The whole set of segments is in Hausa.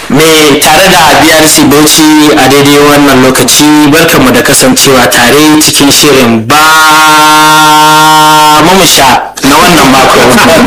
mai tare da BRC Bauchi a daidai wannan lokaci barkanmu da kasancewa tare cikin shirin ba mamusha na wannan mako.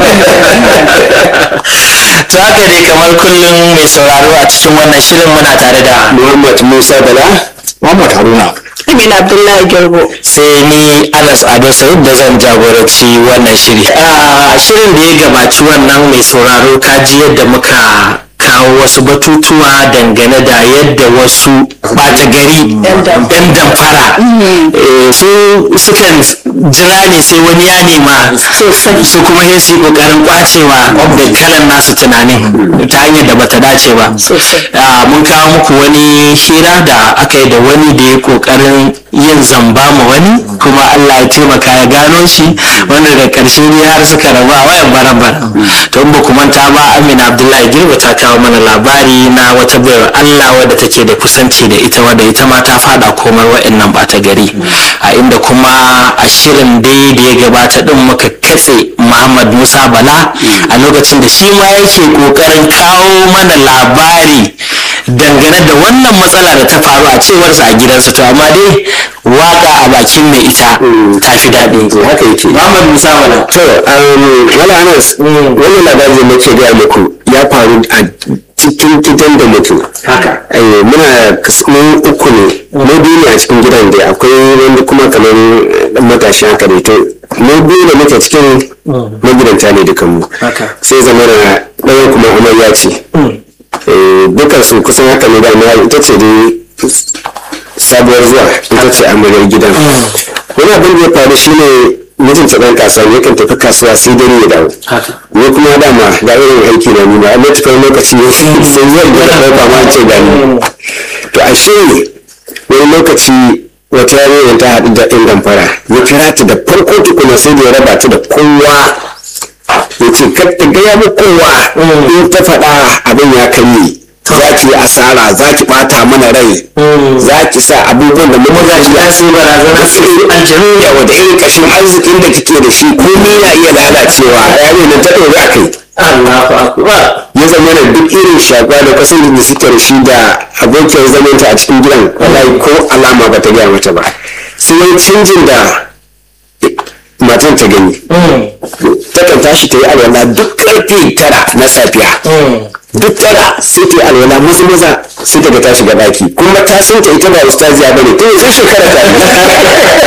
To haka dai kamar kullum mai sauraro a cikin wannan shirin muna tare da Muhammad Musa Bala, Muhammad Haruna. Amina Abdullahi Garbo. sai ni Anas Ado Said da zan jagoranci wannan shiri. A shirin da ya gabaci wannan mai sauraro kaji yadda muka kawo wasu batutuwa dangane da yadda wasu ɓata gari Yan damfara. yan damfara eh, su sukan jira ne sai wani ya nema Sosai. su kuma sai su yi kokarin kwacewa da kalan nasu tunanin ta hanyar da bata dace ba Sosai. Ah, mun kawo muku wani hira da aka yi da wani da ya kokarin yin zamba ma wani kuma Allah ya taimaka ya gano shi wanda da karshe ne har suka rabu a wayan baran to in ba ku manta ba Amina Abdullahi Girba ta kawo mana labari na wata bayar Allah wadda take da kusanci da ita wadda ita ma ta fada komar wa'annan bata gari a inda kuma a shirin dai da ya gabata din muka katse Muhammad Musa Bala a lokacin da shi ma yake kokarin kawo mana labari dangane da wannan matsala da ta faru a cewarsa a gidansa to amma dai waka a bakin mai ita ta fi daɗi Haka yake. Muhammad Musa Bala To, um, wala Anas, wannan labarin da nake gaya muku ya faru a cikin gidan da muke. haka Eh, muna kas- mun uku ne, mu biyu ne a cikin gidan da akwai wanda kuma kamar dan matashi haka ne to mu biyu da muke cikin magidanta ne dukanmu. Haka. Sai zama na ɗaya kuma amarya ce. Eh, dukan su kusan haka ne da amarya ita ce dai sabuwar zuwa ita ce amaryar gidan. Wani abin da ya faru shine mijinta ɗan kasuwa yakan tafi kasuwa sai dare ya dawo. haka ni kuma dama ga irin aiki na nuna a matuƙar lokaci sai zan gina ɗauka ma ce gani to a shi wani lokaci wata yarinya ta haɗu da ɗan damfara ya kira ta da farko tukuna sai da ya raba ta da kowa ya ce kar ta gaya mu kowa in ta faɗa abin ya karye za ki yi asara za ki ɓata mana rai za ki sa abubuwan da muka ga shi ya sai barazana su aljanu yawa da irin ƙashin arzikin da kike da shi komai na iya lalacewa yare nan ta ɗori a kai Allahu akbar ya zama da duk irin shakwa da kasar da suke da shi da abokiyar zamanta a cikin gidan wallahi ko alama ba ta gaya mata ba sai wani canjin da matan ta gani takan tashi ta yi alwala duk karfe tara na safiya duk tara sai ta yi alwala maza maza sai ta ga ta shiga daki kuma ta san ta ita ba ustaziya ba ne tun sai shekara ta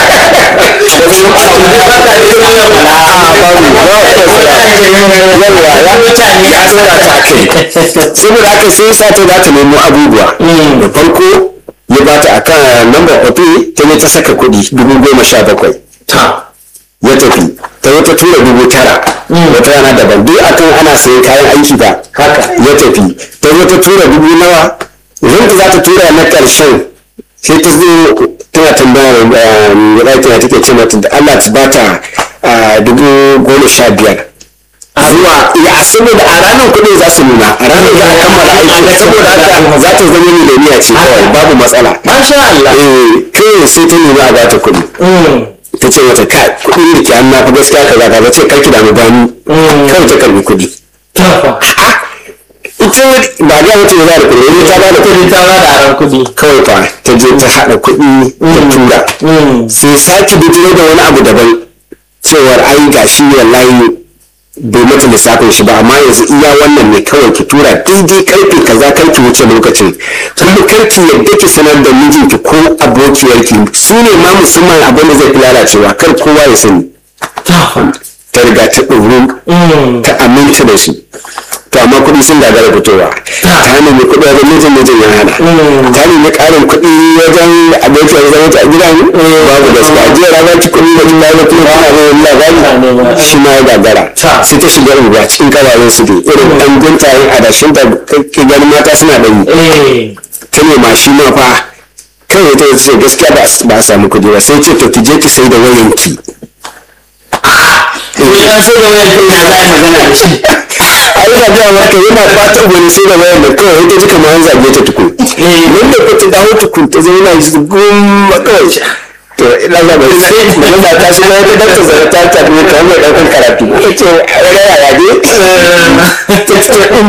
yawa ya mutane ya tsora ta kai saboda haka sai sa ta za ta nemo abubuwa da farko ya bata a kan lambar kwafi ta ne ta saka kuɗi dubu goma sha bakwai ta ya tafi ta zo ta tura dubu tara wata rana daban duk akan ana sayan kayan aiki ba haka ya tafi ta zo ta tura dubu nawa idan ta za ta tura na ƙarshen sai ta zo tana tambayar mai ɗakin take ce mata da Allah ta bata ah, dubu goma sha biyar zuwa ya saboda a ranar kuɗin za su nuna a ranar za a kammala aiki saboda haka za ta zama miliyoniya ce kawai babu matsala masha Allah eh kai sai ta nuna a bata kuɗi ta ce mata kai kuɗin da ke an nafi gaskiya kaza kaza ce karki da mu bani kawai ta karbi kuɗi tafa ita ba ga wata ya da kuɗi ne ta ba da kuɗi ta ba da aron kuɗi kawai fa ta je ta haɗa kuɗi ta tura sai sake bijiro da wani abu daban cewar ai gashi wallahi bai mata lissafin shi ba amma yanzu iya wannan ne kawai ki tura daidai karfe kaza kar ki wuce lokacin kuma kar ki yadda ki sanar da mijinki ko abokiyarki su ne ma musamman abin da zai fi lalacewa kar kowa ya sani tafa ta riga ta ɗoru ta aminta da shi to amma kuɗi sun gagara fitowa ta nemi kuɗi wajen mijin mijin ya hana ta nemi ƙarin kuɗi wajen abokiyar zama ta gidan babu gaskiya jiya ranar ki kuɗi da jin lalata kuma ana zai labari shi ma ya gagara sai ta shiga unguwa cikin kawayen su dai irin ɗan guntayen adashin da kake ganin mata suna ɗan yi eh ta nema shi ma fa kawai ta ce gaskiya ba a- ba a samu kuɗi ba sai ce to ki je ki sai da wayanki ya so da wayar kai na zai magana da shi a yi gaya maka yana fatan wani sai da wayan da kawai ita ji kamar an zage ta tukun wanda ko ta dawo tukun ta zama yana yi gumma kawai to ina ga bai sai da ta shi ta dakta zara ta tafi ta hanyar ɗaukar karatu ta ce a yaya ya ne ta ce